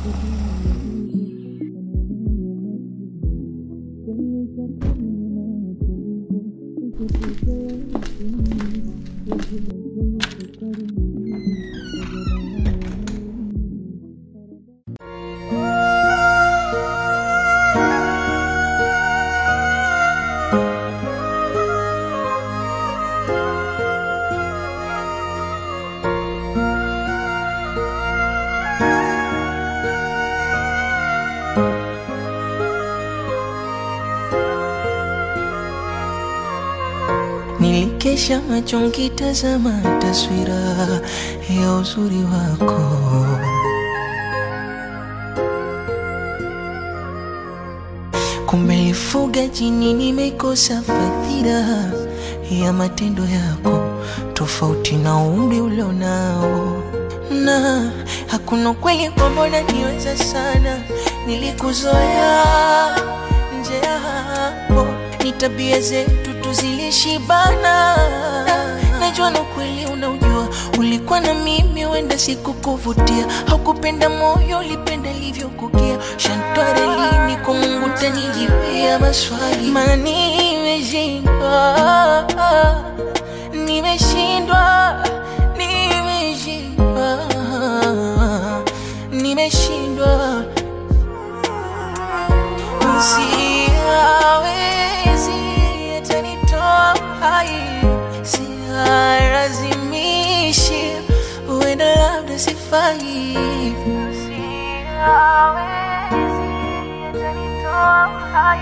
Nilikesha macho nkitazama taswira ya uzuri wako, kumbe lifuga jini, nimekosa fadhila ya matendo yako, tofauti na umri ulionao, na hakuna kweli kwamba unaniweza sana, nilikuzoea nje ya hapo, ni tabia zetu tuzilishibana. Najua na kweli unaujua, ulikuwa na mimi, wenda sikukuvutia, haukupenda moyo, ulipenda livyokukia. Shantware lini kwa Mungu tanijiwia maswali, maana nimeshindwa, nimeshindwa, nimeshindwa, nimeshindwa Siawezi atanitoa hai, sialazimishi, huenda labda sifai. Siawezi atanitoa hai,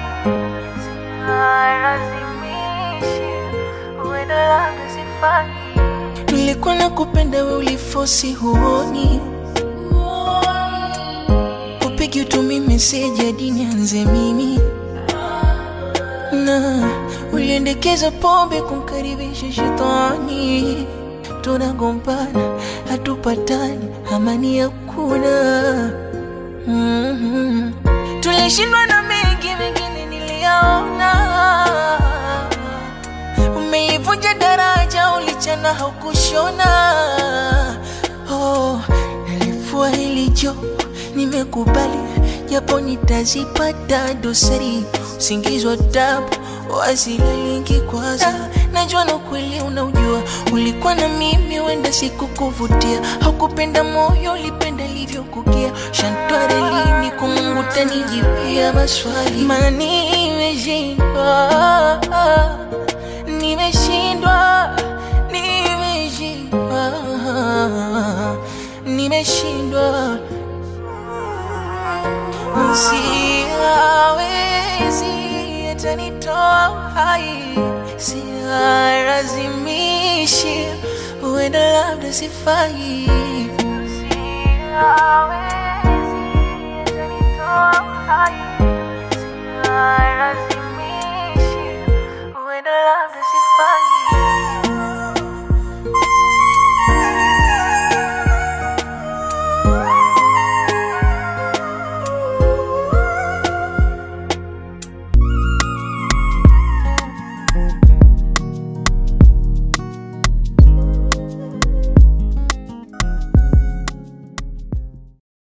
sialazimishi, huenda labda sifai. Nilikuwa nakupenda, we ulifosi, huoni upigi utumi meseji hadi nianze mimi na uliendekeza pombe kumkaribisha shetani, tunagombana hatupatani, amani hakuna. mm-hmm. Tulishindwa na mengi, mengine niliyaona. Umeivunja daraja, ulichana haukushona. Oh, nalifua hili jopo nimekubali japo nitazipata dosari, usingizi wa tabu wasilalingi kwanza. Najua na kweli unaujua, ulikuwa na mimi, wenda sikukuvutia, haukupenda moyo, ulipenda livyokukia. Shantware lini kwa Mungu tanijiwia maswali, maana nimeshindwa, nimeshindwa, nimeshindwa, nimeshindwa Siawezi atanitoa hai, sialazimishi, huenda labda sifai. Siawezi atanitoa hai